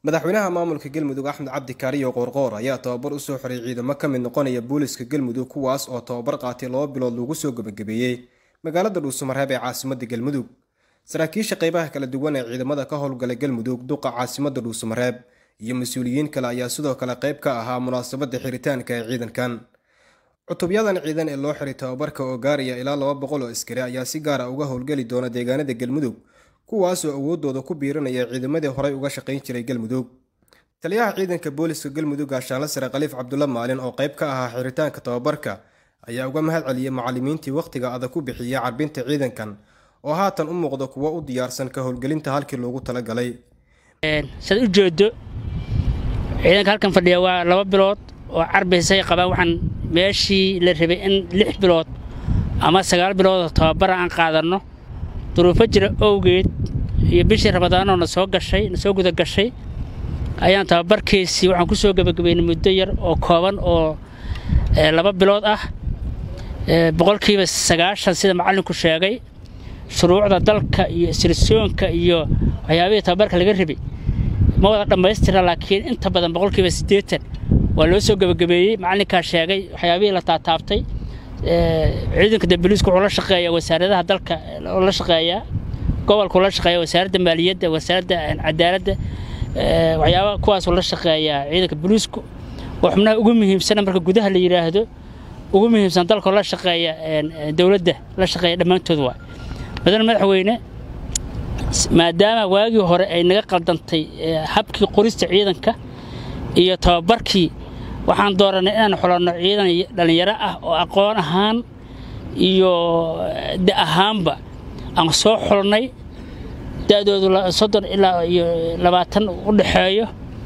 madaxweynaha maamulka galmudug axmed cabdi kaariyo qoorqoor ayaa tababar usoo xiray ciidamo ka mid noqonaya booliska galmudug kuwaas oo tababar qaatay laba bilood lagu soo gebagabeeyey magaalada dhuusamareeb ee caasimada galmudug saraakiisha qeybaha kala duwan ee ciidamada ka howlgala galmudug duqa caasimada dhuusamareeb iyo mas-uuliyiin kale ayaa sidoo kale qayb ka ahaa munaasabada xiritaanka ee ciidankan cutubyadan ciidan ee loo xiray tababarka oo gaaraya ilaa laba boqol oo askari ayaa si gaara uga howlgeli doona deegaanada galmudug kuwaasoo awoodooda ku biirinaya ciidamadii horey uga shaqayn jiray galmudug taliyaha ciidanka booliska galmudug gaashaanla sare khaliif cabdulla maalin oo qayb ka ahaa xiritaanka tababarka ayaa uga mahad celiyey macalimiintii wakhtiga adag ku bixiyay carbinta ciidankan oo haatan u muuqda kuwo u diyaarsan ka howlgelinta halkii loogu talagalay saad u jeedo ciidanka halkan fadhiya waa laba bilood oo carbiisay qabaan waxaan meeshii la rabay in lix bilood ama sagaal bilood oo tababara aan qaadanno duruufo jira owgeed iyo bishii ramadaanoo na soo gashay na soo guda gashay ayaan tababarkiisii waxaan ku soo gebagabaynay muddo yar oo kooban oo laba bilood ah boqolkiiba sagaashan sida macallinku sheegay shuruucda dalka iyo isrisoonka iyo waxyaabihii tababarka laga rabay ma wada dhammaystira laakiin inta badan boqolkiiba siddeetan waa loo soo gebagabeeyey macallinkaa sheegay waxyaabihii la taataabtay ciidanka dambaliisku wuxuu la shaqeeyaa wasaaradaha dalka la shaqeeyaa gobolkuu la shaqeeya wasaaradda maaliyadda wasaaradda cadaaladda waxyaaba kuwaasuu la shaqeeyaa ciidanka boliisku oo xubnaha ugu muhiimsana marka gudaha la yidhaahdo ugu muhiimsan dalkoo la shaqeeya dowladda la shaqeeya dhammaantood waa mudane madaxweyne maadaama waagii hore ay naga qaldantay habkii qorista ciidanka iyo tababarkii waxaan doorannay inaan xulanno ciidan dhallinyaro ah oo aqoon ahaan iyo da ahaanba aan soo xulnay da'doodu soddon ilaa iyo labaatan u dhexeeyo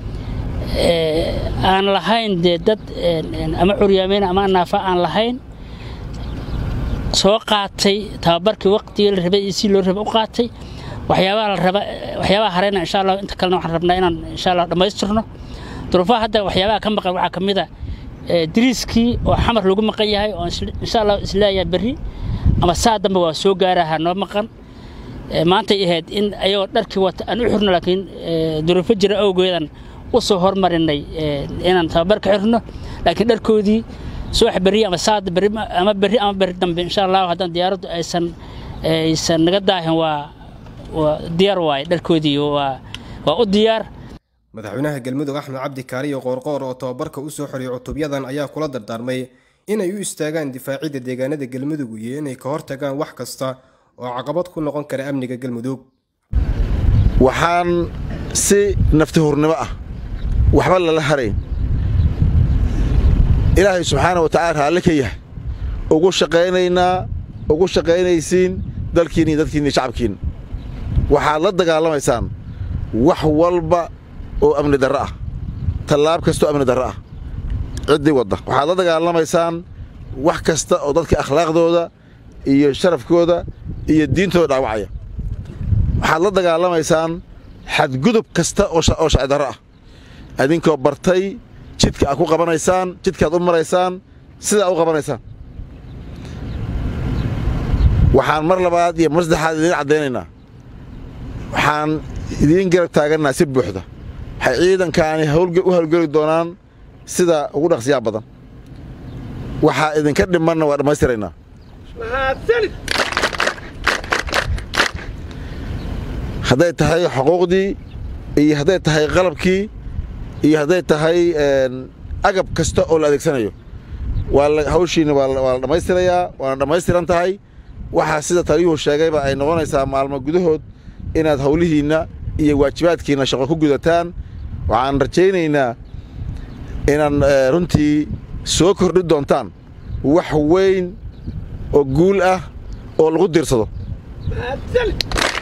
aan lahayn dee dad ama curyaameyn ama naafa aan lahayn soo qaatay tababarkii waqtigii la rabay iyo si loo raba u qaatay waxyaabaha la raba waxyaabaha harayna insha allah inta kalena waxaan rabnaa inaan insha allah dhammaystirno duruufaha hadda waxyaabaha ka maqan waxaa ka mid a dariiskii oo xamar lagu maqan yahay oo insha allah isleeyahay berri ama saa dambe waa soo gaaraha noo maqan maantay ahayd in ayagoo dharkii wata aan u xirno laakiin duruufo jira awgeedan u soo hormarinay inaan tababarka xirno laakiin dharkoodii subax berri ama saad berri ama berri ama berri dambe insha allah haddaan diyaaraddu aysan aysan naga daahin waa waa diyaar waaye dharkoodii waa waa u diyaar madaxweynaha galmudug axmed cabdi kaariyo qoorqoor oo tababarka u soo xoriyay cutubyadan ayaa kula dardaarmay inay u istaagaan difaacidda deegaanada galmudug iyo inay ka hortagaan wax kasta oo caqabad ku noqon kara amniga galmudug waxaan si nafti hurnimo ah waxba lala harayn ilaahay subxaana wa tacala raalle ka yahay ugu shaqaynaynaa ugu shaqaynaysiin dalkiin iyo dadkiin iyo shacabkiin waxaad la dagaalamaysaan wax walba oo amni darro ah tallaab kasta oo amni darro ah ciddii wadda waxaad la dagaalamaysaan wax kasta oo dadka akhlaaqdooda iyo sharafkooda iyo diintooda dhaawacaya waxaad la dagaalamaysaan xadgudub kasta oo sharci darro ah adinkoo bartay jidka aad ku qabanaysaan jidkaaad u maraysaan sidaa u qabanaysaan waxaan mar labaad iyo mar saddexaad idiin caddaynaynaa waxaan idiin garab taagannaa si buuxda waxay ciidankaani u hawlgeli doonaan sida ugu dhaqsiyaa badan waxaa idinka dhimanna waa dhammaystiraynaa hadday tahay xuquuqdii iyo hadday tahay qalabkii iyo hadday tahay agab kasta oo la adeegsanayo hawshiina waa la dhammaystirayaa waana dhammaystiran tahay waxaa sida taliyuhu sheegayba ay noqonaysaa maalmo gudahood inaad howlihiinna iyo waajibaadkiinna shaqo ku gudataan waxaan rajaynaynaa inaad runtii soo kordhi doontaan wax weyn oo guul ah oo lagu diirsado